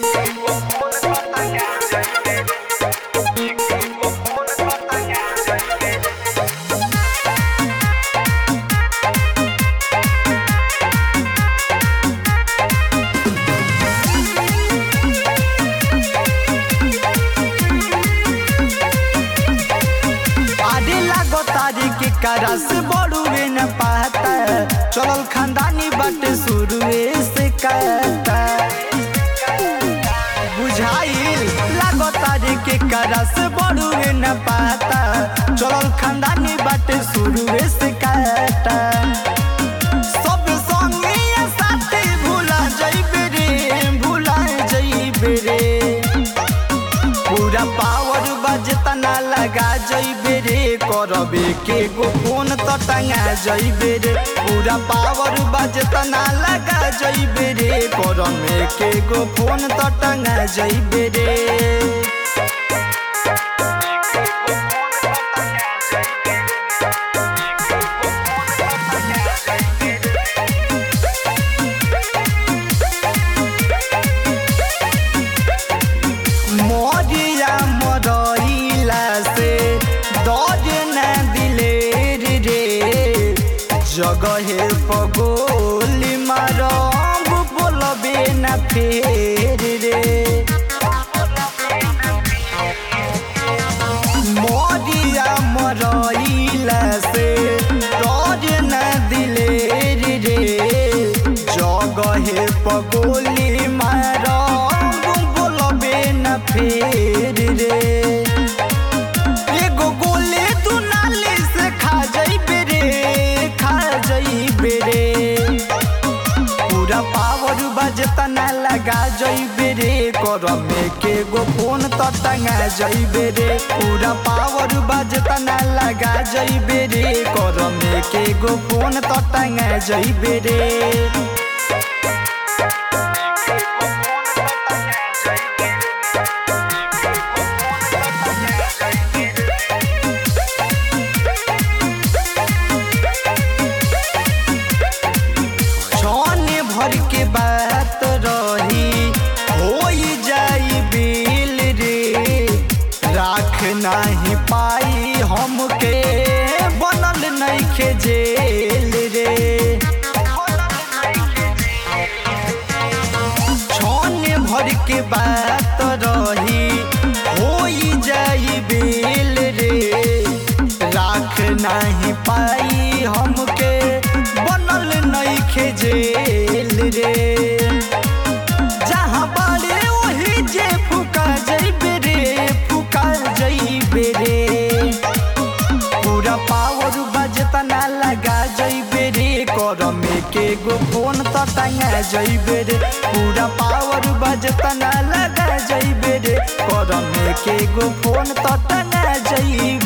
आरे लागो तारी के करस बड़ुए न पाता चलल खानदानी बाटे शुरुए से कहता बुझाइल लागो तारी के करस बड़ुए न पाता चलल खानदानी बाटे शुरुए से कहता सब संगे साथी भूला जइबे रे भूला जइबे रे पूरा पावर बजतना लगा जइबे रे करबे के गो फोन त टंगा जइबे रे पूरा पावर बजतना लगा जइबे रे करमे के गो फोन त टंगा जइबे रे मरिया मरइला से दर्द न दिलेर रे जगहे पगोली मारब बोलबे न फेर रे मरिया मरइला से दर्द न दिलेर रे जगहे पगोली मारब बोलबे न फेर रे एगो गोले तू नाली से खा जइबे रे खा जइबे रे पूरा पावर बजतना लगा जइबे रे करमे के गो फोन त टंगा जइबे रे पूरा पावर बजतना लगा जइबे रे करमे के गो फोन त टंगा जइबे रे छाने भर के बात रही हो जाई बिल रे राख नाही पाई हमके बनल नइखे जेल रे छाने भर के बात रही हो जाई बिल रे राख नाही पाई हमके बनल नइखे जेल रे जहाँ बाड़े वही जे फुका जइबे रे फुका जइबे रे पूरा पावर बजतना लगा जइबे रे करमे के गो फोन त टंगा जइबे रे पूरा पावर बजतना लगा जइबे रे करमे के गो फोन त टंगा जइबे